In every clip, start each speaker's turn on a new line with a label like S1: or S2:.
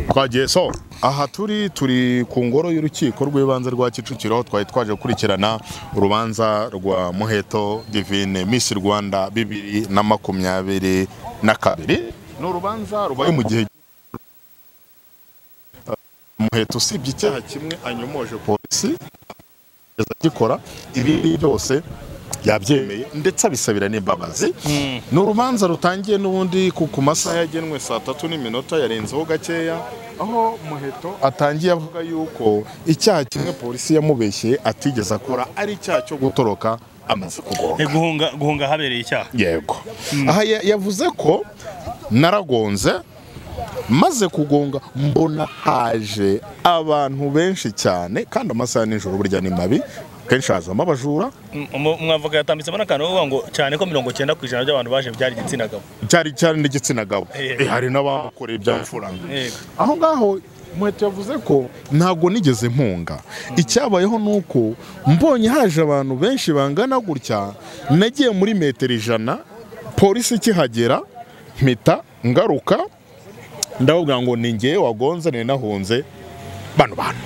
S1: twagiye so aha turi turi ku ngoro y'urukiko rw'ibanze rwa kicukiro twari twaje gukurikirana urubanza rwa muheto divine miss rwanda bibiri na makumyabiri na kabiri ni urubanza rubaye mu gihe muheto usibye icyaha kimwe anyomoje polisi agikora ibindi byose yabyemeye ndetse abisabira n'imbabazi ni urubanza rutangiye n'ubundi ku ku masaha yagenwe saa tatu n'iminota yarenzeho gakeya aho muheto atangiye avuga yuko icyaha kimwe polisi yamubeshye atigeze akora ari icyaha cyo gutoroka amaze kugonga
S2: Eh, guhunga guhunga habereye icyaha
S1: yego aha ya- yavuze ko naragonze maze kugonga mbona haje abantu benshi cyane kandi amasaha ya nijoro burya ni mabi kenshi hazamo abajura
S2: M- umu- umwavoka yatambitsemo n'akantu bavuga ngo cyane ko mirongo cyenda ku ijana by'abantu baje byari igitsina gabo
S1: cyari cyari n'igitsina gabo
S2: Yego.
S1: Eh, hari n'abakoreye iby'amafaranga
S2: Yego.
S1: aho ngaho muheto yavuze ko ntabwo nigeze mpunga icyabayeho ni uko mbonye haje abantu benshi bangana gutya nagiye muri metero ijana polisi ikihagera mpita ngaruka ndababwira ngo ni ngewe wagonze ni nahunze bano bantu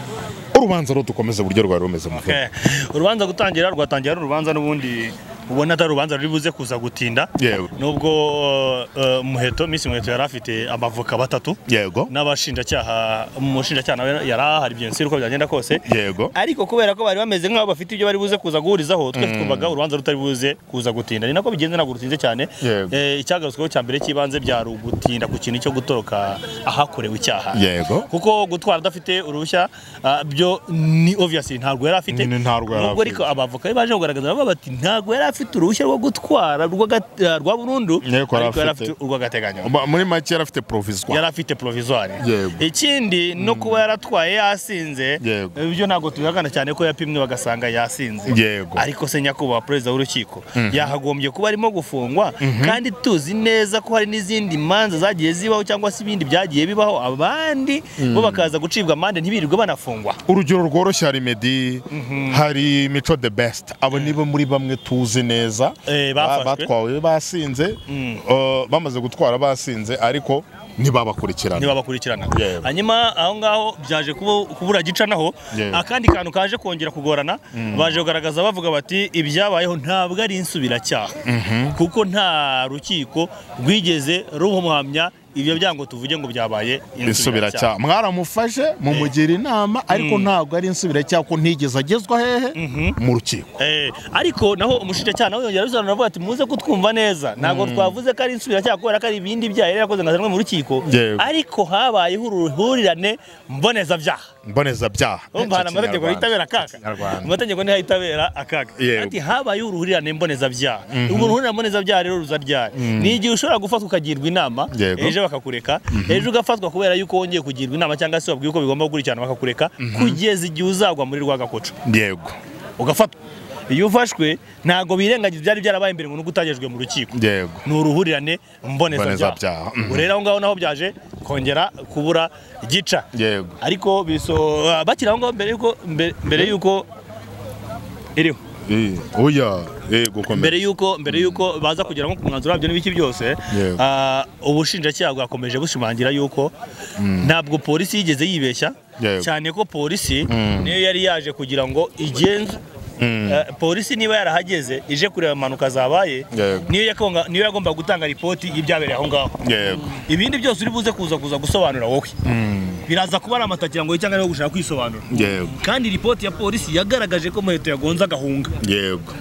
S1: urubanza rudukomeze uburyo rwari rumeze mu
S2: Eh, urubanza gutangira rwatangira ari urubanza n'ubundi ubona atari urubanza ruri buze kuza gutinda
S1: Yego.
S2: nubwo eh, muheto miss muheto yari afite abavoka batatu
S1: yego
S2: n'abashinjacyaha umushinjacyaha nawe yari ahari byo nsi uko byagenda kose
S1: yego
S2: ariko kubera ko bari bameze nk'aho bafite ibyo bari buze kuza guhurizaho twe twumvaga urubanza rutari buze kuza gutinda ni nako bigenze ntabwo rutinze cyane
S1: Yego.
S2: Eh, icyagarutsweho cya mbere cy'ibanze byari ugutinda ku kintu cyo gutoroka ahakorewe icyaha
S1: Yego.
S2: kuko gutwara adafite uruhushya ah, byo ni obviously ntabwo yari afite
S1: Ni- ni ntabwo yari
S2: nubwo
S1: afite.
S2: ariko abavoka be baje kugaragaza bavuga bati ntabwo yari afite uruhushya rwo gutwara rw'aga- ah, rwa burundu
S1: Yego, yari
S2: ariko yari
S1: afite.
S2: afite urw'agateganyo
S1: Ba- muri make yari afite provisoire
S2: yari afite provisoire
S1: Yego.
S2: ikindi no kuba yaratwaye yasinze
S1: Yego.
S2: ibyo ntabwo tubihakana cyane ko yapimwe bagasanga yasinze
S1: Yego.
S2: ariko se nyakubahwa perezida w'urukiko yahagombye kuba arimo gufungwa kandi tuzi neza ko hari n'izindi manza zagiye zibaho cyangwa se ibindi byagiye bibaho abandi bo bakaza gucibwa amande ntibirirwe banafungwa
S1: urugero rworoshye hari medi hari mico the best abo nibo muri bamwe tuzi neza
S2: Eh,
S1: Ba-
S2: bafashwe.
S1: batwawe basinze eh, bamaze gutwara basinze ariko ntibabakurikirana
S2: ntibabakurikirana
S1: Yewe.
S2: hanyuma aho ngaho byaje kubu- kubura gicanaho
S1: Yewe.
S2: akandi kantu kaje kongera kugorana baje kugaragaza bavuga bati ibyabayeho ntabwo ari insubiracyaha kuko nta rukiko rwigeze rumuhamya ibyo byango tuvuge ngo byabaye
S1: insubiracyaha mwaramufashe mumugira inama ariko ntabwo ari insubiracyaha ko ntigeze agezwa hehe mu rukiko
S2: Eh, ariko naho umushinjacyaha nawe yongera abisobanura avuga ati muze kutwumva neza ntabwo twavuze ko ari insubiracyaha kubera ko ari ibindi byaha yari yakoze nkazanwe mu rukiko
S1: Yewe.
S2: ariko habayeho uruhurirane mbonezabyaha
S1: mbonezabyaha
S2: Urumva hari amategeko yitabera akaga
S1: Ikinyarwanda.
S2: amategeko niho yitabera akaga
S1: Yego.
S2: ati habayeho uruhurirane mbonezabyaha ubwo uruhurirane mbonezabyaha rero ruza ryari ni igihe ushobora gufatwa ukagirwa inama
S1: Yego.
S2: ejo bakakureka ejo ugafatwa kubera yuko wongeye kugirwa inama cyangwa se wabwiye ko bigomba gukurikirana bakakureka kugeza igihe uzagwa muri rwa gakoco
S1: yego
S2: ugafatwa iyo ufashwe ntabwo birengagiza ibyari byarabaye mbere ngo n'ubwo utagejwe mu rukiko
S1: yego
S2: ni uruhurirane mbonezabyaha
S1: Mbonezabyaha. Mhm.
S2: ubwo rero aho ngaho naho byaje kongera kubura gica
S1: yego
S2: ariko biso ah, bakiri aho ngaho mbere yuko mbere- mbere yuko iriho
S1: Eh, oya eh, gukomeza.
S2: mbere yuko mbere yuko baza kugera nko ku mwanzuro wabyo n'ibiki byose
S1: Yego.
S2: ah, ubushinjacyaha bwakomeje bushimangira yuko ntabwo polisi yigeze yibeshya
S1: Yego.
S2: cyane ko polisi niyo yari yaje kugira ngo igenze eh, polisi niba yarahageze ije kureba impanuka zabaye
S1: Yego.
S2: niyo yakonga- niyo yagombaga gutanga ripoti y'ibyabereye aho ngaho
S1: yego
S2: ibindi byose uri buze kuza kuza gusobanura wowe biraza kuba ari amatakirango ye cyangwa ari gushaka kwisobanura
S1: yego
S2: kandi ripoti ya polisi yagaragaje ko muheto yagonze agahunga
S1: yego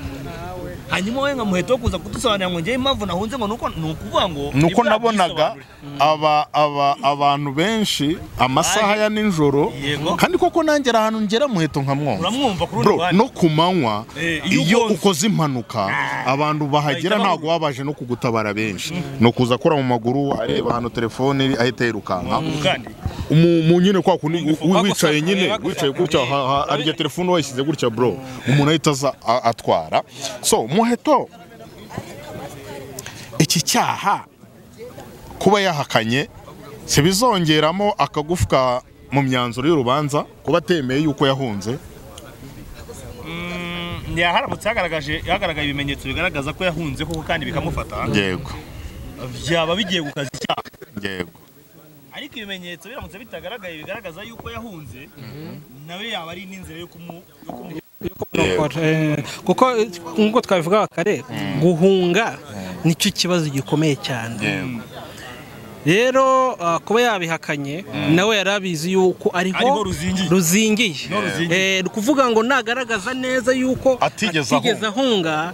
S2: hanyuma wowe nka muheto wo kuza kudusobanurira ngo njyewe impamvu nahunze ngo nuko ni ukuvuga ngo
S1: nuko
S2: ibyaha
S1: nabonaga
S2: byisobanure.
S1: aba aba abantu benshi amasaha ya ninjoro
S2: Yego.
S1: kandi koko nangera ahantu ngera muheto nkamwumva
S2: Uramwumva kuri
S1: bro
S2: uruhande.
S1: no ku manywa
S2: Eh, iyo
S1: iyo
S2: ugonze.
S1: ukoze impanuka abantu bahagera
S2: bahita
S1: ntabwo baba baje no kugutabara benshi ni ukuza akora mu maguru areba ahantu telefone iri, ahita yirukanka
S2: kandi
S1: Umu- mu nyine kwa kundi wi- wicaye
S2: bagusaka,
S1: nyine
S2: bagusaka.
S1: wicaye gutya ha- ha- harya telefone wayishyize gutya bro umuntu ahita aza a- atwara so muheto iki cyaha kuba yahakanye si bizongeramo akagufwa mu myanzuro y'urubanza kuba atemeye yuko yahunze
S2: mm, yaharamutse hagaragaje hagaragaye ibimenyetso bigaragaza ko yahunze koko kandi bikamufata
S1: yego
S2: byaba bigiye gukaza icyaha
S1: yego
S2: ariko ibimenyetso biramutse bitagaragaye bigaragaza yuko yahunze nawe yaba ari n'inzira yo kumu- yo kumu
S3: kurokora, eh, kuko eh, nk'uko twabivugaga kare guhunga nicyo kibazo gikomeye cyane rero ah, kuba yabihakanye nawe yari abizi yuko ariho
S2: Ariho ruzingiye.
S3: ruzingiye
S2: ruzingiye.
S3: Eh, ni ukuvuga ngo nagaragaza neza yuko
S1: Atigeze ahunga.
S3: ahunga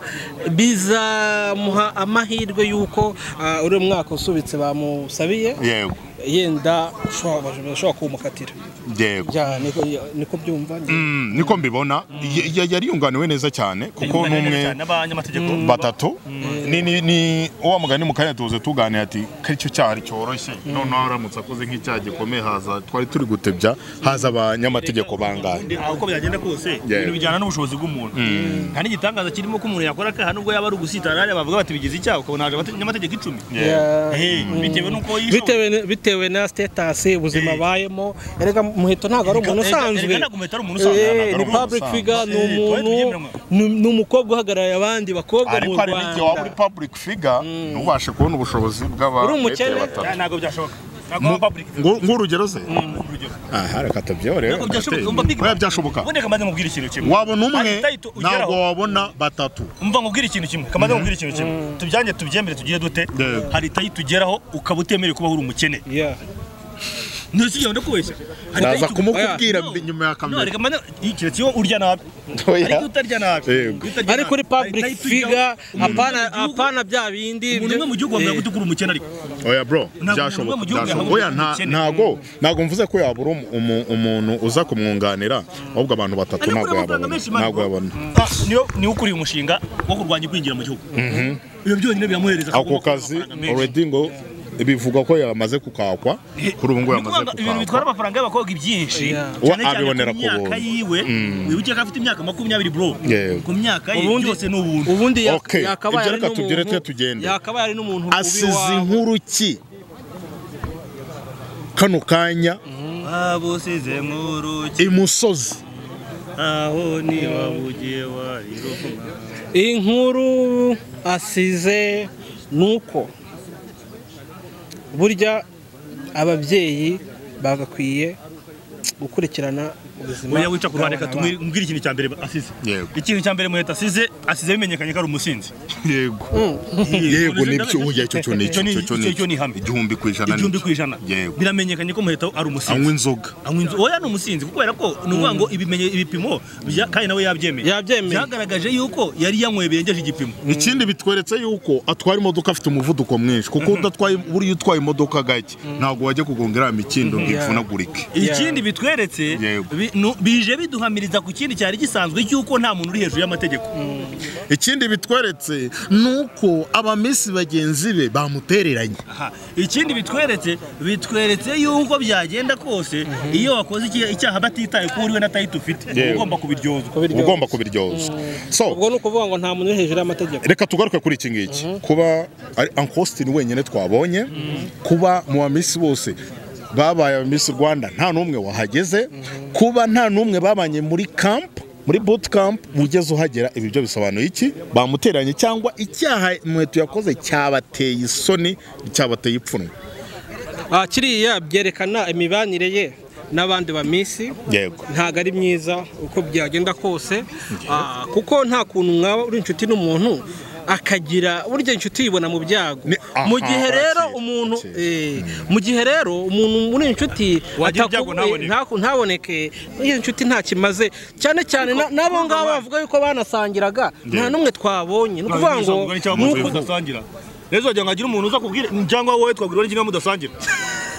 S3: bizamuha amahirwe yuko ah, uriya mwaka usubitse bamusabiye
S1: yego
S3: yenda ushobora bashobora kumukatira
S1: yego
S3: Ya, niko niko byumva njye.
S1: Mm, niko mbibona Y- y- yari yunganiwe neza cyane kuko
S2: Yunganiwe neza
S1: n'umwe
S2: cyane n'abanyamategeko.
S1: batatu ni ni ni wa mugani mu kanya tuze tuganira ati ko aricyo cyaha cyoroshye noneho aramutse akoze nk'icyaha gikomeye haza twari turi gutebya haza abanyamategeko bangahe
S2: Aho uko byagenda kose
S1: Yeah.
S2: ibintu bijyana n'ubushobozi bw'umuntu nta n'igitangaza kirimo ko umuntu yakora akaha nubwo yaba ari ugusitara hariya bavuga bati bigize icyaha ukabona haje abate- abanyamategeko icumi
S3: Yeah.
S2: Eh, bitewe n'uko yishoboye
S3: bitewe bitewe na statasi ubuzima abayemo erega muheto ntabwo ari umuntu
S2: Erega- erega
S3: usanzwe
S2: ntabwo umuheto ari umuntu usanzwe,
S3: Eh,
S2: ntabwo ari
S3: ni
S1: umuntu
S3: public
S1: usanzwe.
S3: figure ni
S2: Eh, twari
S3: umuntu
S2: tubyemera.
S3: ni- ni umukobwa uhagarariye abandi bakobwa mu
S1: ariko hari n'igihe waba uri
S3: Rwanda
S1: public figure ntubashe kubona ubushobozi
S3: Uri
S1: bw'abantu
S3: umukene.
S2: Ya, ntabwo byashoboka ntabwo
S1: Mu-
S2: waba public
S1: Ngu- nk'urugero ze
S2: urugero
S1: aha reka tubyorere
S2: ntabwo byashoboka umva big
S1: oya byashoboka
S2: ubundi kamaze mubwira ikintu kimwe
S1: wabona umwe
S2: Ari title ugeraho.
S1: ntabwo wabona batatu
S2: umva nkubwire ikintu kimwe kamaze nkubwire ikintu kimwe tubyange tubyemere tugire dute
S1: Yego.
S2: hari itayi tugeraho ukaba utemerewe kuba uri umukene
S3: Yeah.
S2: ntusigire no kubeshya Hari
S1: Naza
S2: itayi tu-
S1: kumukubwira
S2: No.
S1: mbi- nyuma ya kamera.
S2: No, reka mane- iyi keretse iyo urya nabi
S1: Oya.
S2: ariko utarya nabi
S1: Yego.
S2: Iyo utarya
S3: ari
S2: nabi.
S3: kuri public
S2: Hari itayi tujyaho.
S3: figure
S2: Umuntu
S3: apana
S2: umwe mu gihugu-
S3: apana bya bindi
S2: umuntu umwe mu gihugu
S3: Eh,
S2: wamenya ko uri umukene ariko
S1: oya bro
S2: Ntabwo umuntu
S1: byashoboka
S2: mu gihugu
S1: byashoboka
S2: yahabwa
S1: oya nta-
S2: ubukene.
S1: ntago ntago mvuze ko yabura umu- umu- umuntu uza kumwunganira ahubwo abantu batatu
S2: Ariko
S1: ntabwo
S2: uriya
S1: yababona
S2: mafaranga menshi, man,
S1: ntabwo
S2: bro.
S1: yabona
S2: Ah, niyo niwe ukuriye umushinga wo kurwanya kwinjira mu gihugu ibyo byonyine biramuhereza
S1: ako
S2: kubona
S1: kazi
S2: amafaranga menshi.
S1: already ngo bivuga ko yamaze kukakwa kuri ubu ngubu
S2: Ni
S1: yamaze
S2: ukuvuga ngo ibintu bitwara
S1: kukakwa
S2: amafaranga y'abakobwa ibyinshi
S3: Yeah.
S1: Uwo
S2: cyane cyane ku
S1: abibonera ku
S2: myaka
S1: buntu.
S2: yiwe wibuke ko afite imyaka makumyabiri bro
S1: Yego.
S2: ku myaka ye
S3: ubundi
S2: byose ni ubuntu
S3: ubundi ya-
S1: Okay,
S3: yakabaye
S1: ibyo
S3: ari
S1: reka tugire
S3: n'umuntu
S1: twe tugende.
S3: yakabaye ari n'umuntu ubi
S1: asize
S3: iwabo.
S1: inkuru ki kano kanya
S2: babusize nkuru
S1: imusozi
S2: aho niba bugiye wari
S3: inkuru asize ni uko burya ababyeyi bagakwiye gukurikirana ubuzima
S2: oya wica ku ruhande
S3: bw'abana
S2: reka tumubwire ikintu cya mbere asize
S1: Yego.
S2: ikintu cya mbere muheta asize asize bimenyekanye ko ari umusinzi
S1: yego yego nibyo oya icyo cyo ni
S2: Icyo ni-
S1: icyo
S2: icyo ni ihame.
S1: igihumbi ku ijana
S2: igihumbi
S1: nicyo.
S2: ku ijana
S1: yego
S2: biramenyekanye ko muheta ari
S1: anywa
S2: umusinzi
S1: inzoga
S2: anywa inzoga oya ni umusinzi kubera ko ni ukuvuga ngo ibimenye ibipimo bya- kandi nawe yabyemeye
S3: Yabyemeye.
S2: byagaragaje yuko yari yanyweye birengeje igipimo
S1: ikindi bitweretse yuko atwara imodoka afite umuvuduko mwinshi kuko udatwaye buriya utwaye imodoka gake ntabwo wajya kugonga iriya mikindo ngo ipfunagurike
S2: ikindi bitweretse
S1: Yego.
S2: bi- nu- bije biduhamiriza ku kindi cyari gisanzwe cy'uko nta muntu uri hejuru y'amategeko
S1: ikindi bitweretse ni uko abamisi bagenzi be bamutereranye
S2: Aha. ikindi bitweretse bitweretse yuko byagenda kose iyo wakoze iki- icyaha batitaye ko uriwe na tayiti ufite uba
S1: Yego.
S2: ugomba kubiryozwa
S3: Kubiryoza.
S1: uba ugomba kubiryoza
S3: ubwo
S1: so
S3: ni ukuvuga ngo nta muntu uri hejuru y'amategeko
S1: reka tugaruke kuri iki ngiki kuba ari ankositini wenyine twabonye kuba mu bamisi bose babaye abamisi rwanda nta n'umwe wahageze kuba nta n'umwe babanye muri kampu muri buti kampu ugeze uhagera ibi byo bisobanuye iki bamuteranye cyangwa icyaha inkweto yakoze cyabateye isoni cyabateye ipfunwe
S3: Ah, kiriya byerekana imibanire ye n'abandi bamisi
S1: yego
S3: ntabwo ari myiza uko byagenda kose Ah, kuko nta kuntu mwaba uri inshuti n'umuntu akagira burya inshuti yibona mu byago
S1: Ni- aha,
S3: mu gihe rero
S1: akiri,
S3: umuntu
S1: akiri.
S3: eh, mu gihe rero umuntu muri inshuti
S2: Wagira
S3: ataku-
S2: ibyago ntaboneke.
S3: ntaku- ntaboneke iyo inshuti nta kimaze cyane cyane na- n'abo ngabo bavuga yuko banasangiraga nta n'umwe twabonye ni ukuvuga ngo
S2: Ntabwo ari icyaha
S3: ni
S2: muzi
S3: uku-
S2: mudasangira rero uzajya ngo hagire umuntu uza kubwira cyangwa wowe twagura n'ikimwe mudasangira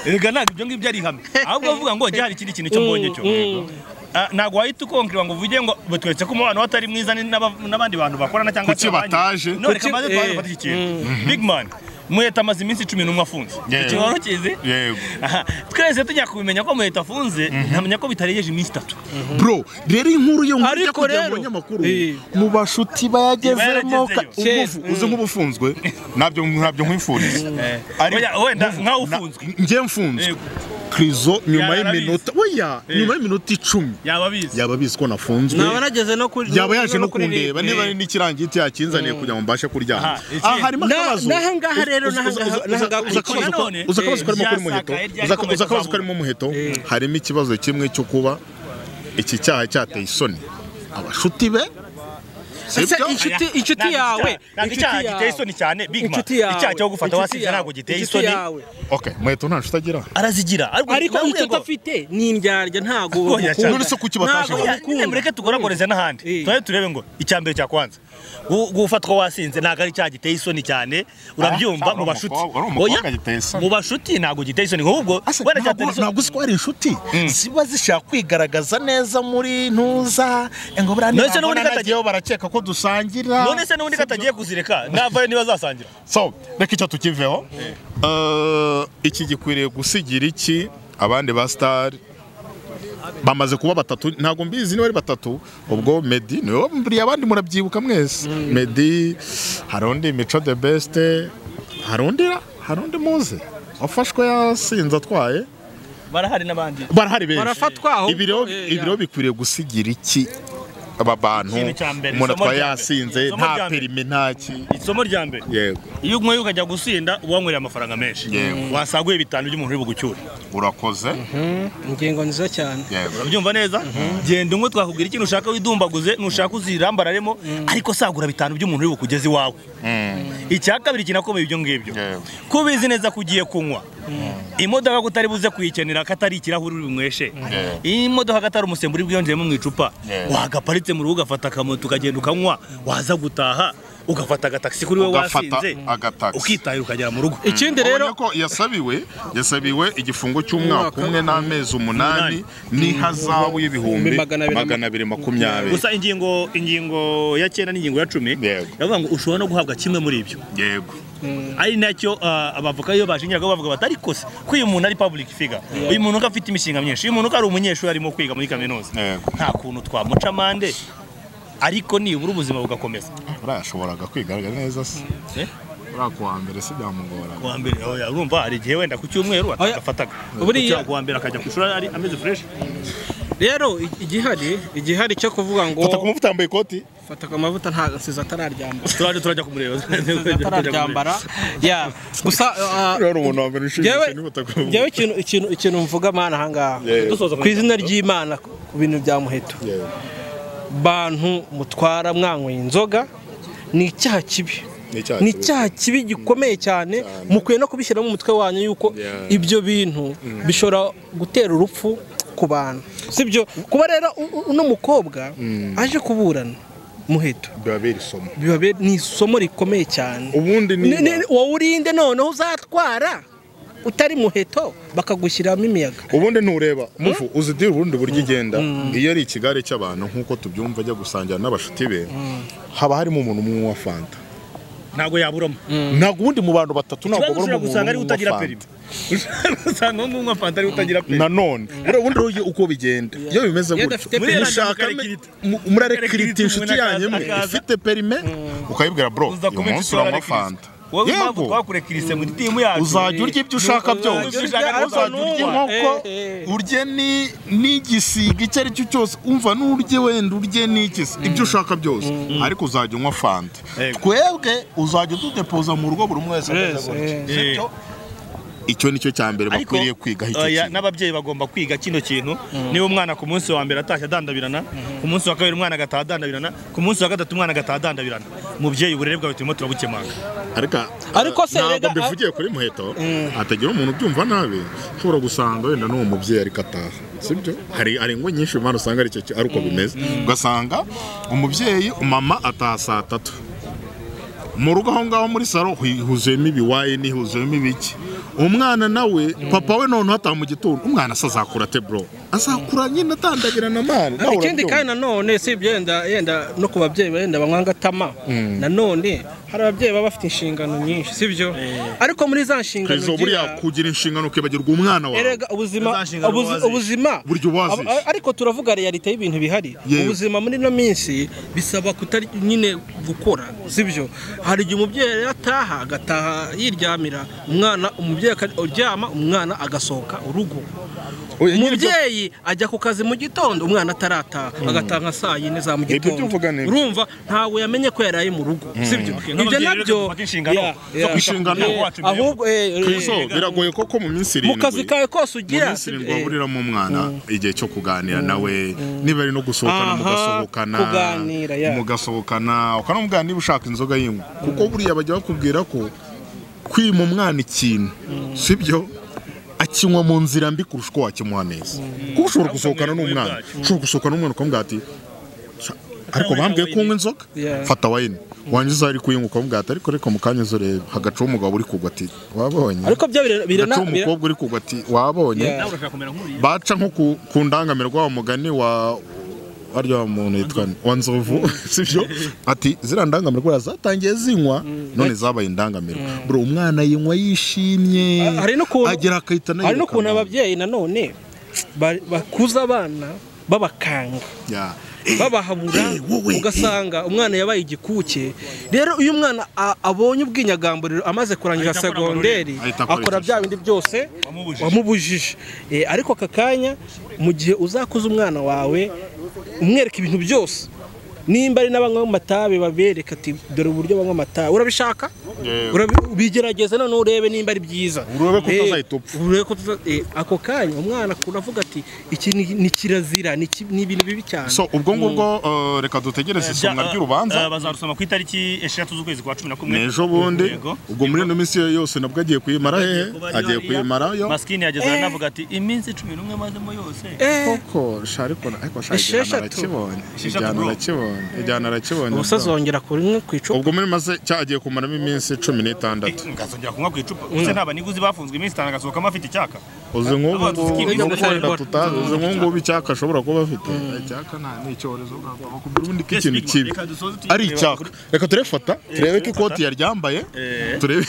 S2: rega ntabwo ibyo ngibyo ari ihame ahubwo bavuga ngo njye hari ikindi kintu cyo mbonye cyo Ah, ntabwo wahita ukonkirwa ngo uvuge ngo batweretse ko umubano we atari mwiza ni n'aba- n'abandi bantu bakorana cyangwa
S1: Kuki
S2: se abanye."
S1: bataje?
S2: no reka
S3: Kuki-
S2: maze
S3: eh.
S2: tubanze dufate iki kintu big man muheta amaze iminsi cumi n'umwe afunze
S1: Yego.
S2: Iki worokize
S1: Yego.
S2: Aha, twese tujya kubimenya ko muheta afunze ntamenya ko bitarengeje iminsi itatu
S1: bro rero inkuru yo muri
S3: Ariko
S1: kugira
S3: rero-
S1: ngo abanyamakuru
S3: Eh.
S1: mu bashuti bayagezemo ka- ubufu-
S3: Yabayagezeyo.
S1: uzi nk'ubufunzwe nabyo ntabyo nkwifuriza
S2: Oya, wenda nkaho ufunzwe
S1: njye mfunzwe
S2: Yego.
S1: krizo nyuma
S2: Yarabizi.
S1: y'iminota oya
S2: Eh.
S1: nyuma y'iminota icumi
S2: yaba abizi
S1: yaba abizi ko nafunzwe
S3: naba nageze no kuri
S1: yaba yaje no kundeba
S3: kuririmba.
S1: niba ari n'ikirangiti yakinzaniye kugira ngo mbashe kuryama
S2: Aha, ikindi-
S1: aha harimo
S3: Na-
S1: akabazo
S3: nahangaha rero,
S1: Uza- uza-
S3: nahangaha-
S1: uza-
S3: nahangaha
S1: uza-
S3: kurikira.
S1: uza-
S2: Nanone,
S1: uza akabazo
S2: eh,
S1: karimo kuri muheto
S2: ryasakaye, ryari
S1: Uza-
S2: komeje
S1: uza akabazo
S2: kuzamuka.
S1: karimo muheto harimo ikibazo kimwe cyo kuba iki cyaha cyateye isoni abashuti be
S3: Ese
S1: sibyo
S3: inshuti inshuti
S2: Ntabwo
S3: yawe
S2: icyaha- ntabwo icyaha giteye
S3: inshuti yawe.
S2: isoni cyane big man
S3: inshuti yawe
S2: icyaha cyo gufata
S3: inshuti
S2: wasize
S3: yawe,
S2: ntabwo giteye
S3: inshuti
S2: isoni
S3: yawe.
S1: okay muheto nta nshuti agira
S2: arazigira ariko
S3: ariko icyo udafite ni indyarya ntago
S2: Oya, cyane.
S1: None se kuki bataje
S3: Ntago
S1: hano?
S3: bagukunda.
S2: mureke tugorakoreze n'ahandi
S3: Eh.
S2: turabe turebe ngo icya mbere cya kwanza gu- gufatwa wasinze ntabwo ari icyaha giteye isoni cyane urabyumva
S1: Ah,
S2: mu bashuti
S1: wari umukobwa
S2: Oya,
S1: giteye isoni.
S2: mu bashuti ntabwo giteye isoni ahubwo
S1: Ase,
S2: wenda
S1: ntabwo-
S2: cyateye isoni
S1: ntabwo uzi ko ari inshuti ziba zishaka kwigaragaza neza muri ntuza ngo buriya
S2: None se n'ubundi
S1: nabona
S2: katagiye-
S1: nageyeho barakeka ko dusangira
S2: none se n'ubundi katagiye kuzireka navayo niba azasangira
S1: so reka icyo tukiveho Eh, iki gikwiriye gusigira iki abandi ba star bamaze kuba batatu ntabwo mbizi niba ari batatu ubwo medi niwe buriya abandi murabyibuka mwese medi hari undi mico the best hari undi hari undi muzi wafashwe yasinze atwaye
S2: barahari n'abandi
S1: barahari benshi
S3: Barafatwa ahubwo,
S1: Ibi rero-
S3: eh,
S1: ibi rero bikwiriye gusigira iki aba bantu
S2: Ikintu cya mbere,
S1: umuntu
S2: isomo
S1: atwaye
S2: rya mbere.
S1: yasinze
S2: Isomo
S1: nta
S2: rya mbere.
S1: perime nta ki
S2: isomo rya mbere
S1: yego
S2: iyo unyweye ukajya gusinda uba wanyweye amafaranga menshi
S1: Yego.
S2: wasaguye bitanu by'umuntu uri bugucyure
S1: urakoze
S3: ingingo nziza cyane
S1: yego
S2: urabyumva neza genda umwe twakubwira ikintu ushaka widumbaguze nushaka uzirambararemo ariko sagura bitanu by'umuntu uri bukugeze iwawe icya kabiri kinakomeye ibyo ngibyo
S1: Yego.
S2: ko ubizi neza ko ugiye kunywa imodoka ko utari buze kuyikenera ko atari ikirahuri uri bunyweshe
S1: Yego.
S2: iyi modoka ko atari umusemburo uri bwiyongeremo mu icupa
S1: Yego.
S2: wagaparitse mu rugo ugafata akamoto ukagenda ukanywa waza gutaha ugafata agatagisi kuri we
S1: Ugafata
S2: wasinze
S1: agatagisi.
S2: ukitahira ukagera mu rugo
S3: ikindi rero
S1: ubonye ko yasabiwe yasabiwe igifungo cy'umwaka
S3: Umwaka.
S1: umwe n'amezi umunani n'ihazabu y'ibihumbi
S3: Magana abiri na-
S1: magana abiri makumyabiri
S2: gusa ingingo ingingo ya cyenda n'ingingo ya cumi
S1: Yego.
S2: yavuga ngo ushobora no guhabwa kimwe muri ibyo
S1: yego
S2: ari nacyo ah, abavoka iyo bashingira bavuga bati ariko se ko uyu muntu ari public figure uyu muntu ko afite imishinga myinshi uyu muntu ko ari umunyeshuri arimo kwiga muri kaminuza
S1: Yego.
S2: nta kuntu twamuca amande ariko nibura ubuzima bugakomeza
S1: buriya yashoboraga kwigaragara neza se
S2: Eh?
S1: buriya ku wa mbere se byamugoraga
S2: kuwa mbere oya, urumva hari igihe wenda ku cyumweru
S3: Oya.
S2: atagafataga
S3: Buriya-
S2: Kucyumweru kuwa mbere akajya ku ishuri ari ameze fresh
S3: rero i- igihari igihari cyo kuvuga ngo
S1: fata ku mufuka utambaye ikoti
S3: fata amavuta nta nsiza atararyambara
S2: turajya turajya kumureba
S3: Nsize atararyambara ya gusa ah,
S1: rero umuntu wa mbere
S3: Njyewe
S1: ushinzwe n'ubutaka
S3: njyewe ikintu ikintu ikintu mvuga mana ahangaha
S1: Yewe.
S2: Dusoza
S3: ku izina ry'imana ku ku bintu bya muheto
S1: Yewe.
S3: bantu mutwara mwanyweye inzoga ni icyaha kibi
S1: Ni icyaha
S3: ni
S1: kibi.
S3: icyaha kibi gikomeye cyane mukwiye no kubishyiramo umutwe wanyu yuko
S1: Yeah.
S3: ibyo bintu bishobora gutera urupfu ku bantu sibyo kuba rero u- u- uno mukobwa aje kuburana muheto
S1: biba biri isomo
S3: biba bi- ni isomo rikomeye cyane
S1: ubundi
S3: Ni-
S1: niba
S3: ni- wowe urinde noneho uzatwara utari muheto bakagushyiramo imiyaga
S1: ubundi ntureba mufu uzi diri ubundi buryo igenda iyo ari ikigare cy'abantu nk'uko tubyumva ajya gusangira n'abashuti be haba harimo umuntu umwe wa fanta
S2: ntabwo yaburamo
S1: ntabwo ubundi mu bantu batatu ntabwo
S2: ikibazo
S1: burimo
S2: ushobora
S1: umuntu
S2: gusanga ari
S1: umwe
S2: utagira
S1: wa
S2: perime
S1: fanta
S2: usanga ngo unywa fanta ari utagira perime
S1: nanone buriya ubundi rero uko bigenda iyo bimeze
S3: Iyo
S1: gutyo
S3: adafite perime,
S1: mushaka
S2: mukarekirita.
S1: mu- murarekirita
S2: Mukarekirita
S1: inshuti
S2: umuntu
S1: yanyu imwe
S2: akaza- akaza.
S1: ifite perime ukayibwira bro
S2: uza
S1: uyu
S2: kumenshi
S1: munsi uranywa fanta
S2: wowe impamvu
S1: yego
S2: twakurekirise muri timu yacu
S1: uzajya urya ibyo ushaka byose
S2: Uzajya urya ariko
S1: uzajya urya
S2: ntunywa.
S1: inkoko
S3: Eh,
S1: urye ni- n'igisiga icyo ari cyo cyose umva n'urye wenda urye n'igisi ibyo ushaka byose ariko uzajya unywa fanta
S2: Yego.
S1: twebwe uzajya ududepoza mu rugo buri umwe wese ameze
S3: Wese,
S1: gutyo.
S3: eh.
S1: Sibyo? icyo ni cyo cya mbere
S2: ariko
S1: bakwiriye kwigaho icyo
S2: oya,
S1: kintu
S2: n'ababyeyi bagomba kwiga kino kintu niba umwana ku munsi wa mbere atashye adandabirana ku munsi wa kabiri umwana agataha adandabirana ku munsi wa gatatu umwana agataha adandabirana mubyeyi uburere bwawe turimo turabukemanga
S1: ariko
S3: Ariko se
S1: ntabwo
S3: rega-
S1: mbivugiye kuri muheto hatagira umuntu ubyumva nabi ushobora gusanga wenda n'uwo mubyeyi ariko ataha sibyo hari hari ingo nyinshi impano usanga ari cyo ki- ari uko bimeze ugasanga umubyeyi umama ataha saa tatu mu rugo aho ngaho muri salo hu- huzuyemo ibiwaye nihuzuyemo ibiki umwana nawe papa we noneho ataha mu gitondo umwana se azakura ate bro azakura nyine atandagirana amani nawe
S3: ikindi
S1: urabyumva.
S3: kandi nanone si ibyo yenda yenda no ku babyeyi benda banywa ngatama nanone hari ababyeyi baba bafite inshingano nyinshi sibyo ariko muri za nshingano
S1: keza buriya
S3: ugira-
S1: kugira inshingano ukibagirwa umwana wawe
S3: erega ubuzima
S2: Za nshingano
S3: ubuzi-
S2: wazize.
S3: ubuzima
S1: Burya wazize.
S3: Ab- ariko turavuga realite y'ibintu bihari
S1: Yewe.
S3: ubuzima muri ino minsi bisaba kutari nyine gukora sibyo hari igihe umubyeyi rero ataha agataha yiryamira umwana umubyeyi akaryama umwana agasohoka urugo
S1: Oya, nyiri byo-
S3: umubyeyi ajya ku kazi mu gitondo umwana atarataha agataha nka saa yine za mu
S1: Ibyo
S3: gitondo
S1: by'uvuga ni ibyo.
S3: urumva ntabwo yamenye ko yaraye mu rugo sibyo ibyo
S2: n'ababyeyi rero
S3: nabyo
S2: dufate inshingano
S3: Yeah,
S2: zo
S3: yeah.
S1: kwishingana.
S3: Yeah,
S2: Wacu imbere.
S3: ahubwo eh, eh,
S1: Krizo, biragoye koko mu minsi
S3: mu
S1: irindwi
S3: kazi kawe kose
S1: mu
S3: ugira
S1: minsi
S3: si-
S1: irindwi
S3: eh,
S1: waburiramo umwana igihe cyo kuganira nawe niba ari no gusohokana
S3: Aha,
S1: mugasohokana
S3: kuganira, ya.
S1: mugasohokana ukanamuganira niba ushaka inzoga y'inywa kuko buriya bajya bakubwira ko kwima umwana ikintu sibyo akinywa mu nzira mbi kurusha uko wakimuha neza kuko ushobora gusohokana n'umwana ushobora gusohokana n'umwana ukamubwira ati "Sha, ariko bambwiye ko unywa inzoga
S3: Yeah.
S1: fata wayini wangiza ari kuyinywa ukamubwira ati ariko reka mu kanya uzurebe hagacaho umugabo uri kugwa ati wabonye
S3: ariko byo birena birena
S1: gaca umukobwa uri kugwa ati wabonye
S3: Yeah.
S2: nawe urashaka kumera nk'uriya
S1: baca nko ku, ku ndangamiro wa mugani wa arya muntu yitwa ni- wa nzovu sibyo ati ziriya ndangamiro kuriya zatangiye zinywa none zabaye indangamiro bro umwana yinywa yishimye
S3: Ah, hari n'ukuntu-
S1: agera akahita
S3: hari
S1: anayirukana.
S3: n'ukuntu ababyeyi nanone ba- bakuza abana babakanga
S1: Yeah.
S3: babahabura
S1: eh, wowe, eh.
S3: ugasanga umwana yabaye igikuke rero iyo umwana a- abonye ubwinyagamburiro amaze kurangiza
S2: Ahita akora
S3: segonderi
S1: Ahita akora
S3: akora
S1: icyo
S3: bya bindi byose
S2: Wamubujije.
S3: wamubujije Eh, ariko aka kanya mu gihe uzakuza umwana wawe umwereka ibintu byose nimba ari n'abanywa amatabi babereka ati dore uburyo banywa amatabi urabishaka
S1: Yeah.
S3: Urabi- ubigerageza none urebe nimba ari byiza
S1: Urebe ko
S3: Eh,
S1: utazahita upfa.
S3: urebe ko utaza- eh, ako kanya umwana akura avuga ati iki ni- ni kirazira ni ki- ni ibintu bibi cyane
S1: so ubwo ngubwo eh, reka dutegereze isomwa ry'urubanza
S2: bazarusoma ku itariki eshatu z'ukwezi kwa cumi na kumwe
S1: n'ejo bundi
S2: Yego.
S1: ubwo muri ino minsi yose nabwo agiye kuyimara hehe agiye kuyimarayo
S2: masikini yageze anavuga ati iminsi cumi n'umwe mazemo yose
S3: Eh,
S1: koko shariko ariko
S3: Esheshatu.
S1: shagirana arakibonye
S2: Esheshatu,
S1: ijyana
S2: bro.
S1: arakibonye ijyana arakibonye
S3: ubusa azongera kuri imwe ku icupa
S1: ubwo muri maze cyagiye kumaramo iminsi cumi n'itandatu
S2: ngazongera kunywa ku icupa ese nta baniguzi bafunzwe iminsi itanu agasohokamo afite icyaka
S1: uzi nk'ubu
S2: Abantu
S1: ngubu
S2: skip
S1: no
S2: ibyo
S1: kubera
S3: gukora.
S1: tutazi uzi nk'ubu ngubu icyaka ashobora kuba afite icyaka nta ni icyorezo bakubwira ubundi ko ikintu kibi ari icyaka reka turefata turebe ko ikoti yaryambaye turebe